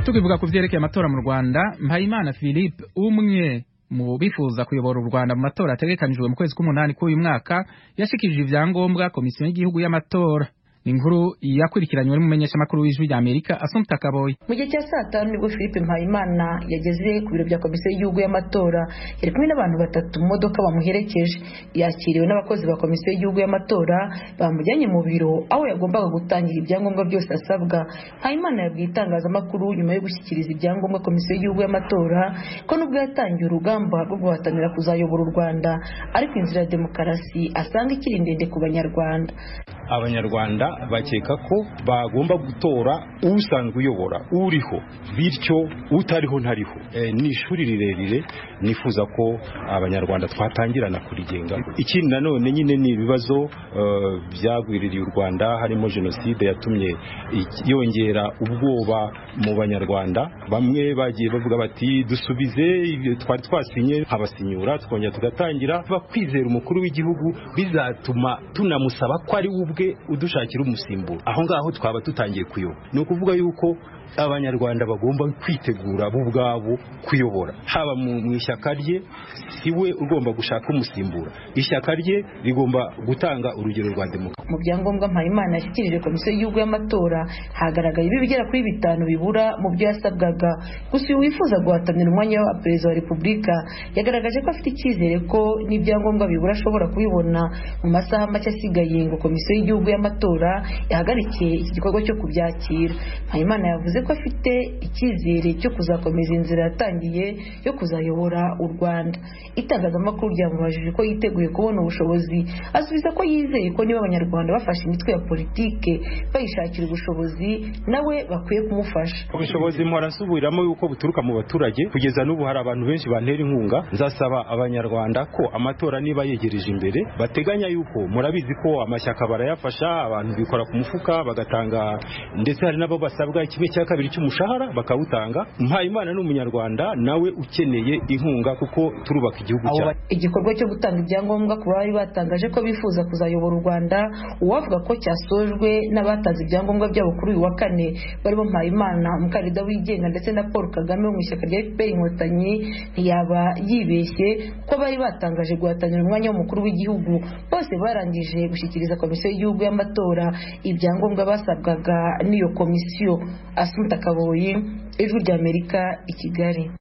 tukivuga ku byerekeye amatora mu rwanda mpayimana philippe umwe mu bifuza kuyobora u rwanda mu matora yategekanijwe mu kwezi k'umunani k'uyu mwaka yashikirije ibyangombwa komisiyo y'igihugu y'amatora inkuru yakurikiranywe n'umumenyeshamakuru w'ijwi ry'amerika asumpta kaboyi mu gihe cya saa tanu nibwo philippe mpayimana yageze ku biro bya komisiyo y'igihugu y'amatora yari kumwe n'abantu batatu mu modoka bamuherekeje yakiriwe n'abakozi ba komisiyo y'igihugu y'amatora bamujyanye mu biro aho yagombaga gutangira ibyangombwa byose asabwa mpayimana yabwiye itangazamakuru nyuma yo gushyikiriza ibyangombwa komisiyo y'igihugu y'amatora ko nubwo yatangiye urugamba rwo guhatanira kuzayobora u rwanda ariko inzira ya demokarasi asanga ikiri ndende ku banyarwanda abanyarwanda bakeka ko bagomba gutora usanzwe uyobora uriho bityo utariho ntariho ni ishuri rirerire nifuza ko abanyarwanda twatangirana kurigenga ikindi nanone nyine ni ibibazo byagwiririye u rwanda harimo jenoside yatumye yongera ubwoba mu banyarwanda bamwe bagiye bavuga bati dusubize twari twasinye nkabasinyura twongera tugatangira bakwizera umukuru w'igihugu bizatuma tunamusaba ko ari we ubwe udushakira umusimburo aho ngaho twaba tutangiye kuyoba ni ukuvuga yuko abanyarwanda bagomba kwitegura bo ubwabo kuyobora haba mu ishyaka rye si we ugomba gushaka umusimbura ishyaka rye rigomba gutanga urugero rwa demokarasi mu byangombwa mpayimana yashyikirije komisiyo y'igihugu y'amatora hagaragaye ibigera kuri bitanu bibura mu byo yasabwaga gusa uyu wifuza guhatanira umwanya wa perezida wa repubulika yagaragaje ko afite icyizere ko n'ibyangombwa bibura ashobora kubibona mu masaha make asigaye ngo komisiyo y'igihugu y'amatora ihagarike iki gikorwa cyo kubyakira mpayimana yavuze ko afite icyizere cyo kuzakomeza inzira yatangiye yo kuzayobora u rwanda itangazamakuru ryamubajije ko yiteguye kubona ubushobozi asubiza ko yizeye ko niba abanyarwanda bafashe imitwe ya politike bayishakira ubushobozi nawe bakwiye kumufasha ubushobozi mpora nsubiramo yuko buturuka mu baturage kugeza n'ubu hari abantu benshi bantera inkunga nzasaba abanyarwanda ko amatora niba yegereje imbere bateganya yuko murabizi ko amashyaka barayafasha abantu bikora ku mufuka bagatanga ndetse hari n'abo basabwa kimwe cya kabiri cy'umushahara bakawutanga mpayimana ni umunyarwanda nawe ukeneye inkunga kuko turubaka igihugu cyawe igikorwa cyo gutanga ibyangombwa ku bari batangaje ko bifuza kuzayobora u rwanda uwavuga ko cyasojwe n'abatanze ibyangombwa byabo kuri uyu wa kane barimo mpayimana umukandida wigenga ndetse na paul kagame wo mu ishyaka rya fpr inkotanyi ntiyaba yibeshye ko bari batangaje guhatanira umwanya w'umukuru w'igihugu bose barangije gushyikiriza komisiyo y'igihugu y'amatora ibyangombwa basabwaga n'iyo komisiyo asumta kaboyi ijwi ry'amerika i kigali